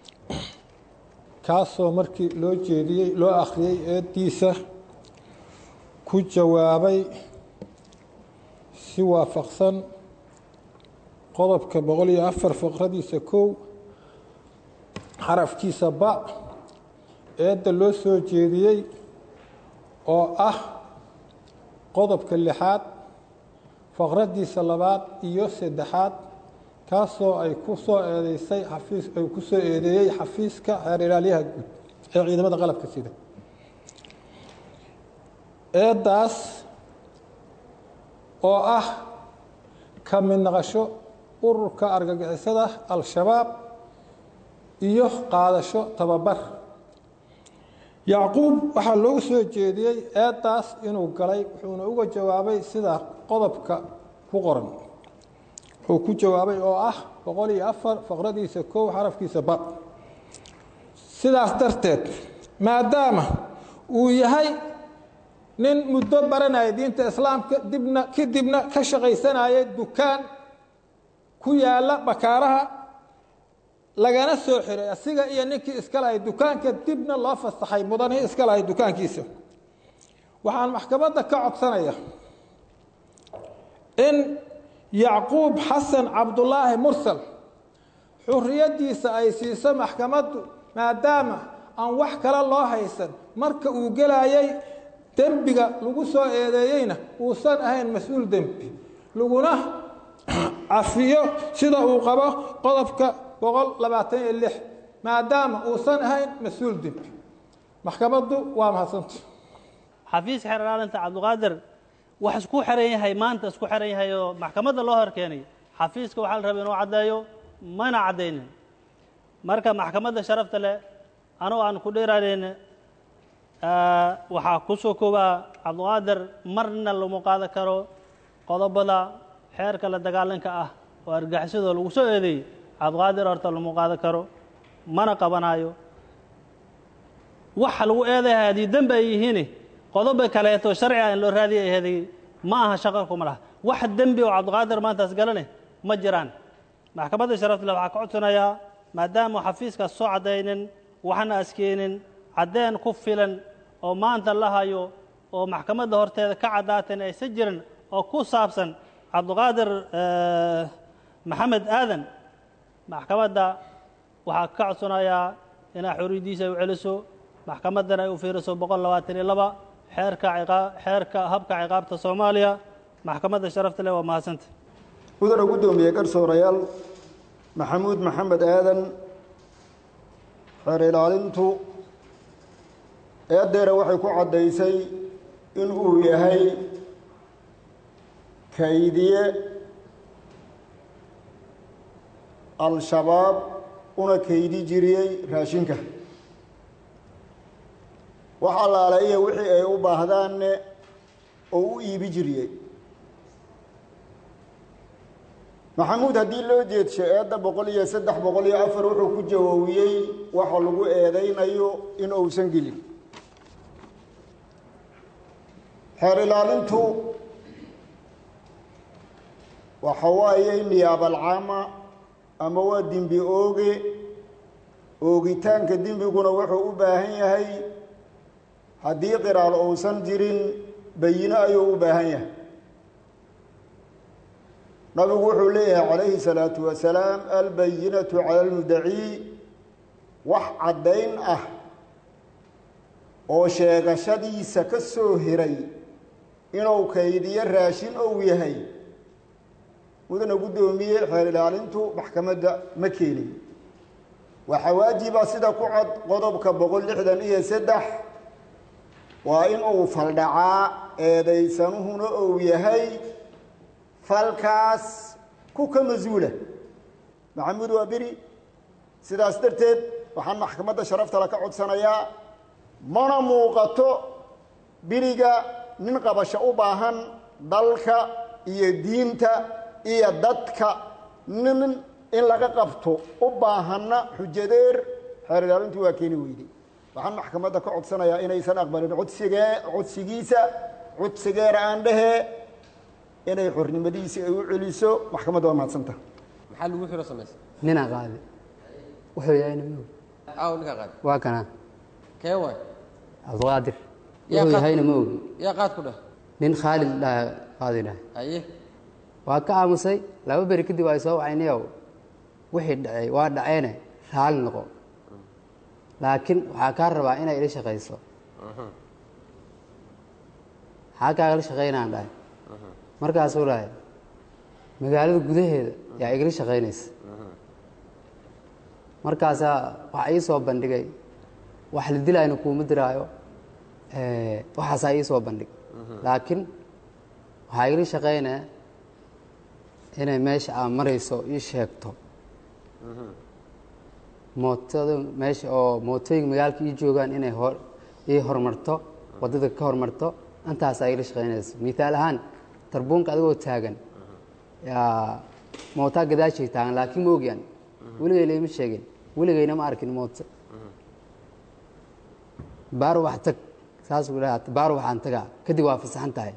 kaasoo markii loo jeediyey loo akhriyey eeddiisa ku jawaabay si waafaqsan qodobka boqol iyo afar faqradiisa kow xarafkiisa ba eedda loo soo jeediyey oo ah qodobka lixaad faqraddiisa labaad iyo saddexaad kaasoo ay ku soo eedeysay xafiis ay ku soo eedeeyey xafiiska xeer ilaalyaha guud ee ciidamada qalabka sida eeddaas oo ah ka mid naqasho ururka argagixisada al-shabaab iyo qaadasho tababar yacquub waxaa loogu soo jeediyey eeddaas inuu galay wuxuuna uga jawaabay sida qodobka ku qoran wuxuu ku jawaabay oo ah boqol iyo afar faqradiisa kow xarafkiisa ba sidaas darteed maadaama uu yahay nin muddo baranaya diinta islaamka dibna kadibna ka shaqaysanaya dukaan ku yaala bakaaraha lagana soo xiray asiga iyo ninkii iska lahay dukaanka dibna loo fasaxay mudanihii iska lahay dukaankiisa waxaan maxkamadda ka codsanaya in yacquub xasan cabdulaahi mursal xuriyaddiisa ay siiso maxkamaddu maadaama aan wax kale loo haysan marka uu gelayay dembiga lagu soo eedeeyeyna uusan ahayn mas-uul dembi laguna cafiyo sida uu qabo qodobka boqol labaatan iyo lix maadaama uusan ahayn mas-uul dembi maxkamaddu waa mahadsanta xafiiska xeer ilaalinta cabdiqaadir wax isku xiran yahay maanta isku xiran yahay oo maxkamadda loo hor keenay xafiiska waxaa la rabay inuu caddeeyo mana caddaynin marka maxkamadda sharafta leh anugu aan ku dheeraanayn waxaa ku soo koobaa cabdiqaadir marna lamu qaadan karo qodobada xeerka la dagaalanka ah oo argagixisada lagu soo eedeeyey cabdiqaadir horta lamu qaadan karo mana qabanayo waxa lagu eedaya haddii dembi ay yihiin qodoba kaleeto sharci ah in loo raadiya ay heday ma aha shaqo kuma laha wax dembi oo cabdiqaadir maantaas galane ma jiraan maxkamadda sharaftale waxaa ka codsanayaa maadaama xafiiskaas soo caddaynin waxna askeenin caddeen ku filan oo maanta la hayo oo maxkamadda horteeda ka caddaatan aysan jirin oo ku saabsan cabdiqaadir maxamed aadan maxkamadda waxaa ka codsanayaa inaa xoriyaddiisa ay u celiso maxkamaddana ay u fiiriso boqol labaatan iyo laba xeerka xeerka habka ciqaabta soomaaliya maxkamadda sharafta leh waa mahadsanta mudana guddoomiye garsoorayaal maxamuud maxamed aadan xeer ilaalintu eeddeera waxay ku caddaysay in uu yahay kaydiye al-shabaab una kaydi jiriyey raashinka wax allaale iyo wixii ay u baahdaanne oo u iibi jiriyey maxamuud haddii loo jeedsho eedda boqol iyo saddex boqol iyo afar wuxuu ku jawoowiyey waxa lagu eedaynayo in uusan gelin xeer ilaalintu waxa waaye niyaabalcaama ama waa dembi ooge oogitaanka dembiguna wuxuu u baahan yahay haddii qiraal uusan jirin bayino ayuu u baahan yahay nabigu wuxuu leeyahay calayhi salaatu wasalaam albayinatu cala almudacii wax caddayn ah oo sheegashadiisa ka soo hiray inuu kaydiyo raashin ou yahay mudana guddoomiye xeer ilaalintu maxkamadda ma keenin waxaa waajiba sida ku cod qodobka boqol lixdan iyo saddex waa in uu faldhacaa eedaysanuhuna uu yahay falkaas ku ka mas-uula maxamuud waa beri sidaas darteed waxaan maxkamadda sharaftale ka codsanayaa mana muuqato beriga nin qabasho u baahan dalka iyo diinta iyo dadka nin in laga qabto u baahanna xujadeer xeer ilaalintu waa keeni weyday waxaan maxkamadda ka codsanayaa inaysan aqbalin codsigee codsigiisa codsigeera aan dhehee inay xornimadiisii ay u celiso maxkamadda waa mahadsanta maxaa lagu xiro samaysa ninaa qaadi wuxuu yahayna ma og aaw ninkaa qaad waa kana kee waay cabdiqaadir Yaa wuxuu qaad- yahayna ma ogi yaa qaad ku dheh nin khaalid dhaha qaadi dhahay haye waa ka aamusay laba beri kadib ay soo wacayniyow wixii dhacay waa dhaceene raali noqo laakiin waxaa kaa rabaa inay ila shaqayso maxaa kaagala shaqaynaan dhahay markaasuu dhahay magaalada gudaheeda yaa igala shaqaynaysa markaasaa waxa ii soo bandhigay wax la dilayna kuuma diraayo eh, waxaasaa ii soo bandhig laakiin waxaa igala shaqaynaya inay meesha aad marayso ii sheegto mootada meesha oo mootooyinka magaalka ii joogaan inay hor ii horumarto waddada ka horumarto intaasaa igala shaqaynaysa mithaal ahaan tarbuunka adigoo taagan yaa mootaa gadaashay taagan laakiin ma ogyan weligay laima sheegin weligayna ma arkin mooto baar wax tag saasuu dhaha baar waxaan tagaa kadib waa fasaxan tahay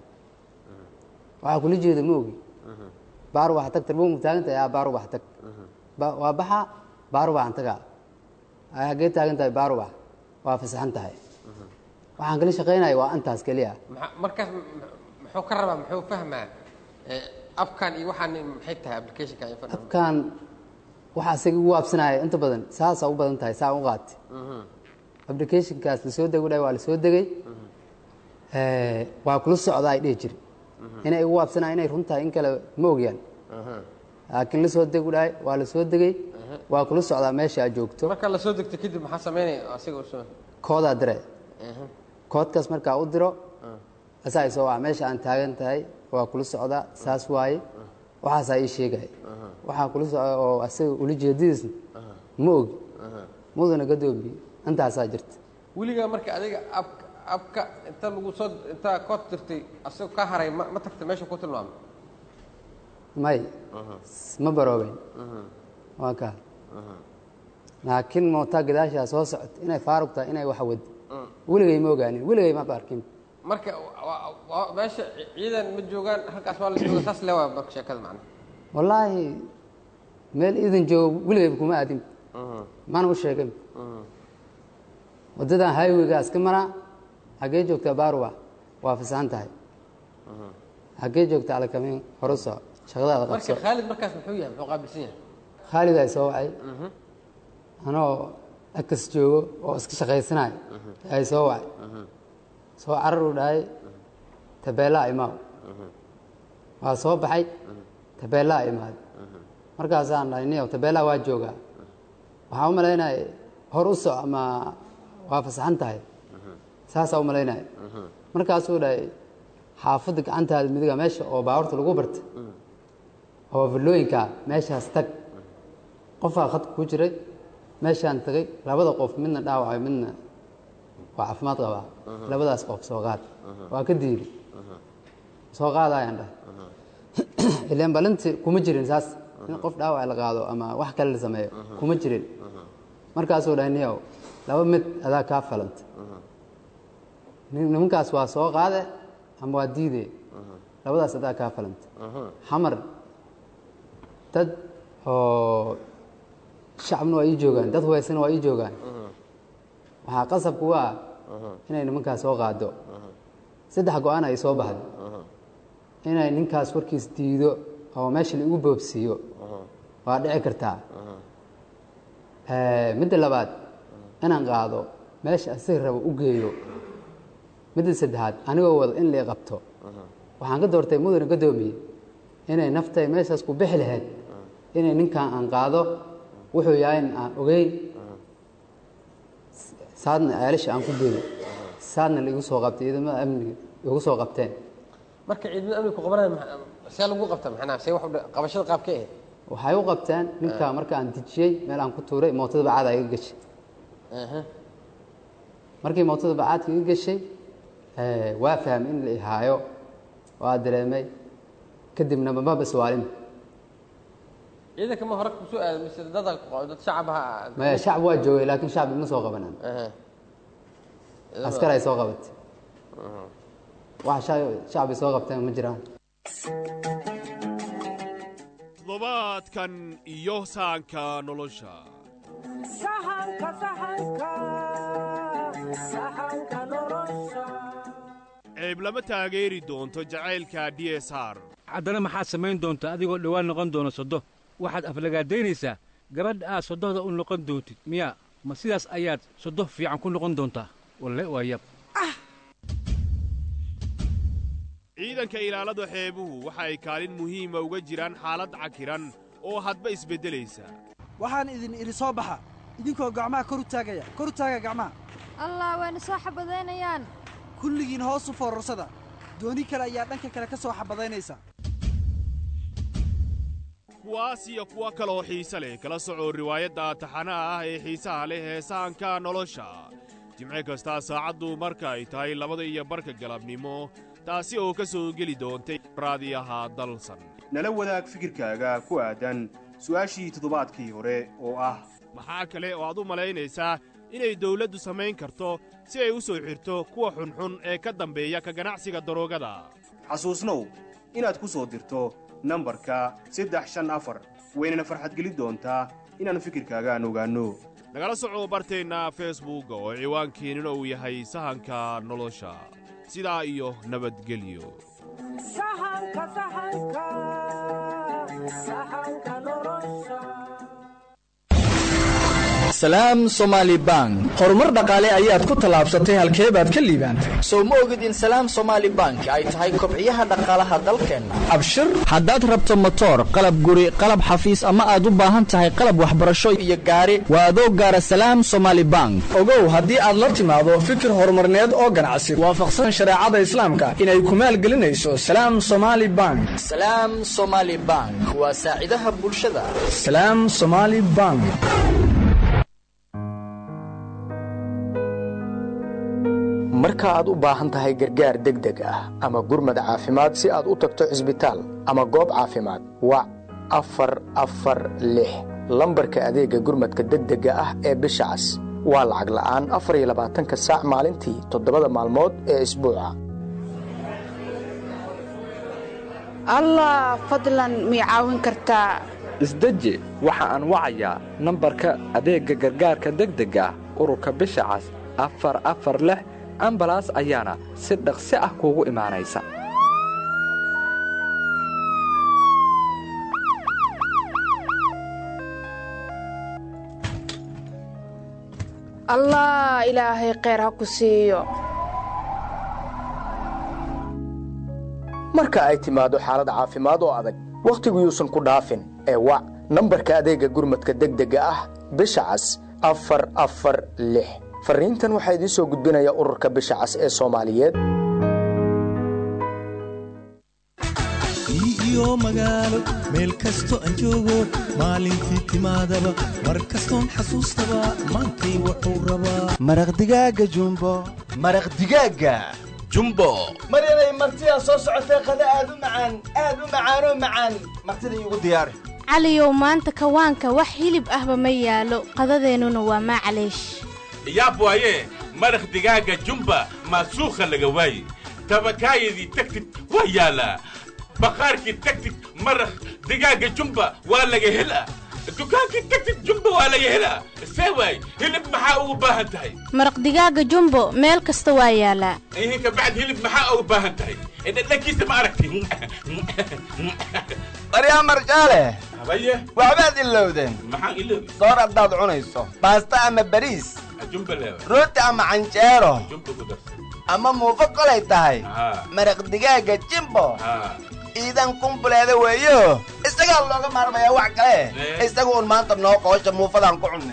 waxaa kula jeeda ma ogi baar wax tag tarbuunka taagan tahay aa baar wax tag Ba- waa baxa baar waxaan tagaa ay haggee taagan tahay baar wax waa fasaxan tahay waxaan kala shaqaynaya waa intaas keliya Maxa- markaas m- m- muxuu ka rabaa muxuu fahmaa Eh, abkan iyo waxaan maxay tahay applicationka info abkan waxa isaga ugu waabsanaya inta badan saasaa u badan tahay saa u qaati applicationkaas lasoo dego dhahay waa lasoo degay Eh, waa kula socdaa ay dhihi jiri inay ugu waabsanaya inay run tahay in kale ma ogyaan laakiin lasoo degu dhahay waa lasoo degay waa kula socdaa meesha aad joogto marka la soo degto kadib maxaa sameynaya asiga usoo koodaa dire koodkaas markaa u diro asaa isoo waca meesha aan taagan tahay waa kula socdaa saas waaye waxaasaa ii sheegaya waxaa kula socda oo asaga ula jeedadiisna ma ogi mudana gadoomiye intaasaa jirta weligaa marka adiga ab abka inta lagu soo intaa kood dirtay asagoo ka haray ma ma tagta meesha ku tilmaamay may ma baroobeyn waa kaa laakiin mootaa gadaashaa soo socota inay faaruq tahay inay wax wad weligay ma ogaanin weligay ma arkin marka wa- wa- meesha ciidan ma joogaan halkaas waa la jooga saas le waa marka sheekada macna wallaahi meel iidan joogo weligayba kuma aadin mana u sheegin waddadan highwaygaas ka maraa xaggee joogtaa baarwa waa fasaxan tahay xaggee joogtaa alakamin hore soco shaqadaada marka qabso khaalid markaas muxuu yahay muxuu qaabilsan yahay khaalid ay soo wacay anoo akas joogo oo iska shaqaysanayo ay soo wacay soo carar u dhahay tabeelaa imaaw waa soo baxay tabeelaa imaad markaasaan dhahay niyow tabeelaa waa joogaa waxaan u malaynaya hor u soc ama waa fasaxan tahay saasaa u malaynaya markaasuu dhahay xaafadda gacantaada midiga meesha oo baabuurta lagu barta oo villooyinka meeshaas tag qofaa khadka ku jiray meeshaan tagay labada qof midna dhaawacay midna waa caafimaad qabaa labadaas qof soo qaad waa ka diiri soo qaadayaan dhahay ileen balinti kuma jirin saas in qof dhaawac la qaado ama wax kale la sameeyo kuma jirin markaasuu dhahay niyow laba mid adaa kaa falanta nin- nimankaas waa soo qaade ama waa diide labadaas adaa kaa falanta xamar dad oo shacabna waa ii joogaan dad hubaysana waa ii joogaan waxaa qasabku waa inay nimankaas soo qaado saddex go-aan ay soo baxday inay ninkaas warkiis diido oo meesha la igu boobsiiyo waa dhici kartaa Eh, midda labaad inaan qaado meesha asiga rabo u geeyo midda saddexaad anigoo wada in lai qabto waxaan ka doortay mudane gadoomiye inay naftay meeshaas ku bixi lahayd inay ninkan aan qaado wuxuu yahay in aan ogeyn saadna ceelasha aan ku geeyo saadna laigu soo qabtay ciidamada amniga igu soo qabteen marka ciidamada amniga ku qabanaya maxa- see lagu qabta maxnaa see wax u dha- qabashada qaabkee ahayd waxay u qabteen ninka marka aan dejiyey meel aan ku tuuray mootada bacaada iga gashay Aha. markii mootada bacaadka iga gashay eh, waa fahmay in la ihaayo waa dareemay kadibna maba iswaalin ciidanka ma hore kusoo aaday mise dada dad shacab aha maya shacab waa joogay laakiin shacab ima soo qabanan Aha. askar ay soo qabatay wax sha- shacab ay soo qabteen ma jiraan toddobaadkan iyo sahanka nolosha ceeb lama taageeri doonto jacaylka d s r haddana maxaad samayn doontaa adigoo dhowaan noqon doona soddo waxaad aflagaadaynaysaa gabadha aad soddohda u noqon doontid miyaa ma sidaas ayaad soddo fiican ku noqon doontaa walle waa yab ciidanka ilaalada xeebuhu waxa ay kaalin muhiima uga jiraan xaalad cakiran oo hadba isbeddelaysa waxaan idin idhi soo baxa idinkoo gacmaha kor u taagaya kor u taaga gacmaha allah wayna soo xabadaynayaan kulligiin hoos u foorarsada dooni kale ayaa dhanka kale ka soo xabadaynaysa kuwaas iyo kuwo kaloo xiise leh kala soco riwaayadda taxanaha ah ee xiisaha leh ee sahanka nolosha jimce kastaa saacaddu marka ay tahay labada iyo barka galabnimo taasi oo ka soo geli doontay raadiyaha dalsan nala wadaag fikirkaaga ku aadan su'aashii toddobaadkii hore oo ah maxaa kale oo aad u malaynaysaa inay dawladdu samayn karto si ay u soo xidhto kuwa xunxun ee ka dambeeya ka ganacsiga daroogada xasuusnow inaad ku soo dirto nambarka saddex shan afar waynana farxadgelin doontaa inaannu fikirkaagaan ogaanno nagala soco barteenna feesbuugga oo ciwaankeennuna uu yahay sahanka nolosha sidaa iyo nabadgelyo salaam somaali bank horumar dhaqaale ayaad ku tallaabsatay halkee baad ka liibaantay sow ma ogid in salaam somaali bank ay tahay kobciyaha dhaqaalaha dalkeenna abshir haddaad rabto motoor qalab guri qalab xafiis ama aad u baahan tahay qalab waxbarasho iyo gaari waa adoo gaara salaam somaali bank ogow haddii aad la timaado fikir horumarneed oo ganacsi waafaqsan shareecada islaamka inay ku maalgelinayso salaam somaali bank salaam somaali bank waa saacidaha bulshada salaam somaali bank marka aad u baahan tahay gargaar degdeg ah ama gurmad caafimaad si aad u tagto cisbitaal ama goob caafimaad wac afar afar lix lambarka adeegga gurmadka degdega ah ee bisha cas waa lacag la'aan afar iyo labaatanka saac maalintii toddobada maalmood ee isbuuca allah fadlan mii caawin kartaa isdeji waxa aan wacayaa nambarka adeegga gargaarka degdega ah ururka bisha cas afar afar lix ambalaas ayaana si dhaqsi ah kuugu imaanaysa allah ilaahay kheyr ha ku siiyo marka ay timaado xaalad caafimaad oo adag wakhtigu yuusan ku dhaafin ee wac nambarka adeegga gurmadka degdega ah bisha cas afar afar lix farriintan waxaa idiin soo gudbinaya ururka bisha cas ee soomaaliyeed iyo magaalo meel kasto aan joogo maalintii timaadaba mar kastoon xasuustaba maantay wuxuu rabaa maraq digaaga jumbo maraq digaaga jumbo maryanay martidaa soo socotee qada aad u macaan aad u macaanoo macaan martida iigu diyaari caliyow maanta kawaanka wax hilib ahba ma yaalo qadadeennuna waa maclaysh yaab waaye maraq digaaga jumba maasuukha laga waaye tabakaayadii tagtid waa yaalaa baqaarkii tagtid maraq digaaga jumba waa laga helaa dukaankii tagtid jumba waa laga helaa see waay hilib maxaa ugu baahan tahay maraq digaaga jumbo meel kasta waa yaalaa ihinka bacd hilib maxaa ugu baahan tahay dhadhankiisa ma aragti baryaa marjaale habaye waxbaad ilowdeen maxaan iloobi soor haddaad cunayso baasta ama bariis jumba leewa rooti ama canjeero jumba ku darsa ama muufo kolay tahay haa maraq digaaga jimbo haa iidan kumbuleeda weeyo isagaa looga maarmayaa wax kale isaga un maanta noo qoosha muufadaan ku cunnay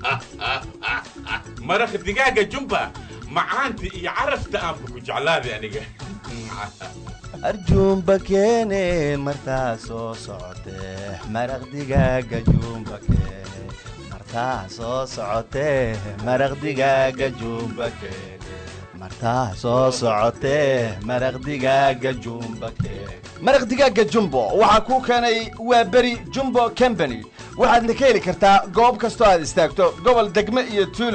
maraq digaaga jumba macaanta iyo carafta aanba ku jeclaaday aniga arjuumba keene martaa soo socotee maraq digaaga juumba keene martaa soo socotee maraq digaaga juumba keene martaa soo socotee maraq digaaga juumba keene maraq digaaga jumbo waxaa kuu keenay waa beri jumbo combany waxaadna ka heli kartaa goob kastoo aad istaagto gobol degme iyo tuulo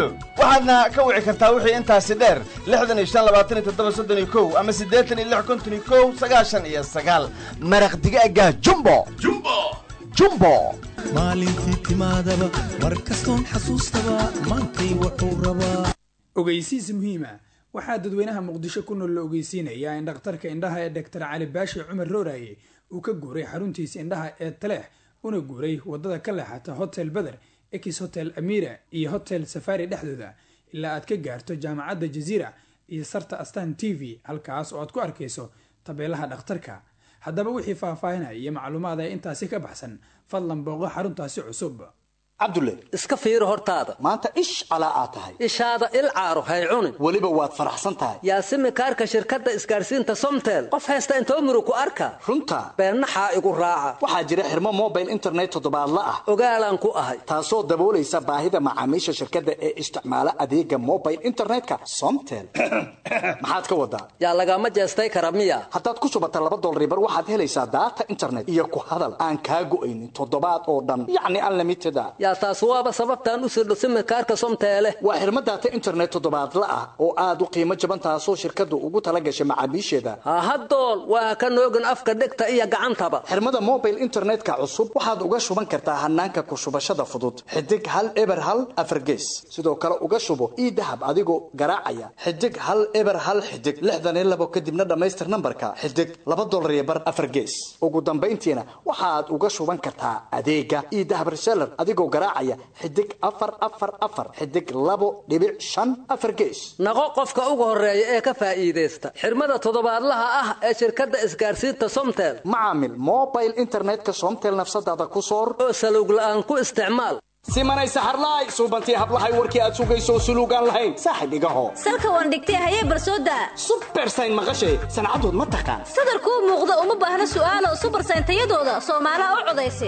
waxaadna ka wici kartaa wixii intaasi dheer lixdan iyo shan labaatan iyo toddoba soddon iyo kow ama siddeetan iyo lix konton iyo kow sagaashan iyo sagaal maraq digaaga jumbo jumbo jumbo maalintii timaadaba mar kastoon xasuustaba maantay wuxuu rabaa ogeysiis muhiima waxaa dadweynaha muqdisho ku nool la ogeysiinayaa in dhakhtarka indhaha ee dhaktar cali baashi cumar rooraye uu ka guuray xaruntiisa indhaha ee taleex una guuray wadada ka leexata hotel beder ex hotel amira iyo hotel safari dhexdooda ilaa aad ka gaarto jaamacadda jaziira iyo sarta astan t v halkaas oo aad ku arkayso tabeelaha dhakhtarka haddaba wixii faahfaahinaya iyo macluumaad ee intaasi ka baxsan fadlan booqo xaruntaasi cusub cabdulle iska fiiri hortaada maanta ish calaa aad tahay ishaada il caaro hay cunin weliba waad faraxsan tahay yaasimi kaarka shirkadda isgaarsiinta somtel qof haysta intoo muru ku arka runta beennaxaa igu raaca waxaa jira xirmo mobile internet toddobaadla ah ogaalaan ku ahay taasoo daboolaysa baahida macaamiisha shirkadda ee isticmaala adeega mobile internetka somtel maxaad ka wadaa yaa lagama jeestay kara miya haddaad ku shubata laba dolribar waxaad helaysaa daata internet iyo ku hadal aan kaa go'aynin toddobaad oo dhan yacni unlimited a yaa taas waaba sababtaan u sirdho simikaarka somteele waa xirmo daata internet toddobaadla ah oo aad u qiimo jaban taasoo shirkaddu ugu tala gashay macaamiisheeda hahadool waa ka noogin afka dhegta iyo gacantaba xirmada mobile internetka cusub waxaad uga shuban kartaa hanaanka ku shubashada fudud xidig hal eber hal afargees sidoo kale uga shubo ii dahab adigoo garaacaya xidig hal eber hal xidig lixdan iyo labo kadibna dhammaystir nambarka xidig laba dolar iyo bar afargees ugu dambayntiina waxaad uga shuban kartaa adeega ii dahab reseller adigoo garaacaya xidig afar afar afar xidig labo dhibic shan afar gees naqo qofka ugu horeeya ee ka faa'iidaysta xirmada toddobaadlaha ah ee shirkadda isgaarsiinta somtel macaamil mobile internetka somtel nafsadaada ku soor oo salowg la'aan ku isticmaal simanay saxarlaay suubantii hablahay warkii aad sugayso suluugaan lahayn saaxib igaho salka waan dhigtay hayee barsooda subersayn maqashay sancadood ma taqaan sadarkuu muuqda uma baahna su'aalo subersayn tayadooda soomaalaha u codaysa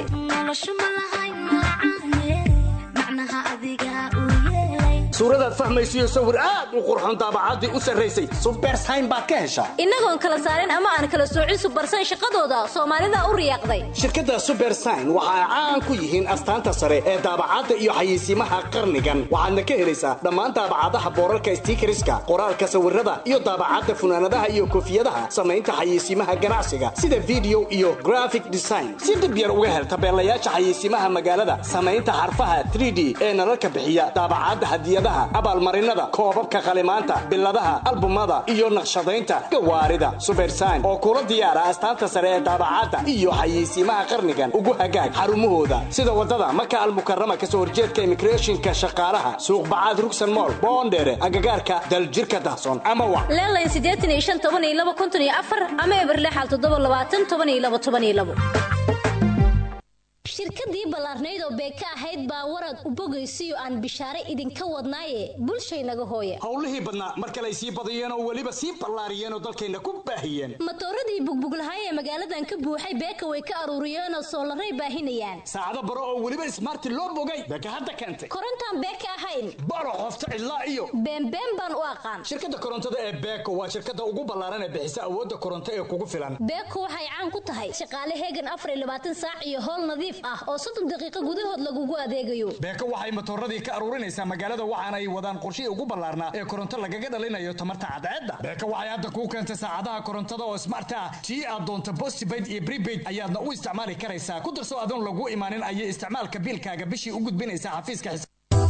suuradaad fahmaysiyo sawir aad u qurxoon daabacaddii u sarraysay subersayn baad ka heshaa innagoon kala saarin ama aan kala soocin subersayn shaqadooda soomaalida u riyaaqday shirkadda subersayn waxa ay caan ku yihiin astaanta sare ee daabacadda iyo xayeysiimaha qarnigan waxaadna ka helaysaa dhammaan daabacadaha boorarka stiikariska qoraalka sawirada iyo daabacadda funaanadaha iyo koofiyadaha samaynta xayeysiimaha ganacsiga sida video iyo graphic design si dhib yar uga hel tabeelayaasha xayeysiimaha magaalada samaynta xarfaha 3d ee nalalka bixiya daabacadda hadiyadaha abaalmarinada koobabka qalimaanta biladaha albumada iyo naqshadaynta gawaarida subersayn oo kula diyaara astaanta sare ee daabacadda iyo xayeysiimaha qarnigan ugu hagaag xarumahooda sida wadada maka almukarama kasoo horjeedka immigrationka shaqaalaha suuq bacaad rugsan mool boondheere agagaarka daljirka dahsoon ama wa leelayn siddeetan iyo shan toban iyo laba konton iyo afar ama eberlexal toddoba labaatan toban iyo laba toban iyo labo shirkadii ballaarnayd oo beeka ahayd baa warad u bogaysiyo aan bishaare idinka wadnaaye bulshaynaga hooya howlihii badnaa mar kale ay sii badiyeen oo weliba sii ballaariyeen oo dalkayna ku baahiyeen matooradii bugbuglahay ee magaaladan ka buuxay beeka way ka aruuriyeen oo soolaray baahinayaan saacado baro oo weliba ismaarti loo bogay beeka hadda keentay korontaan beeka ahayn baro qofta cidlaa iyo beenbeen baan u aqaan shirkadda korontada ee beeko waa shirkadda ugu ballaaran ee bixisa awoodda koronto ee kugu filan beeko waxay caan ku tahay shaqaale heegan afar iyo labaatan saac iyo howl nadiif ah oo soddon daqiiqo gudahood lagugu adeegayo beeko waxay matooradii ka aruurinaysaa magaalada waxaana ay wadaan qorshihii ugu ballaarnaa ee koronto lagaga dhalinayo tamarta cadceedda beeko waxay hadda kuu keentay saacadaha korontada oo smart ah tii aad doonto postpaid iyo prepaid ayaadna u isticmaali karaysaa ku darso adoon lagu imaanin ayay isticmaalka biilkaaga bishii u gudbinaysaa xafiiska xis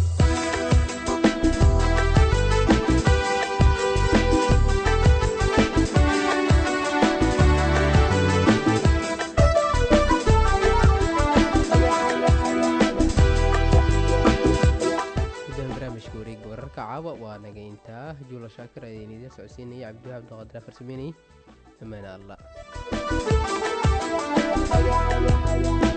barnaamijka wareega wararka caawa waa naga intaa juula shaakir ayaan idiin socodsiinaya cabdiwahaab doqadra farsameynayay amaana allah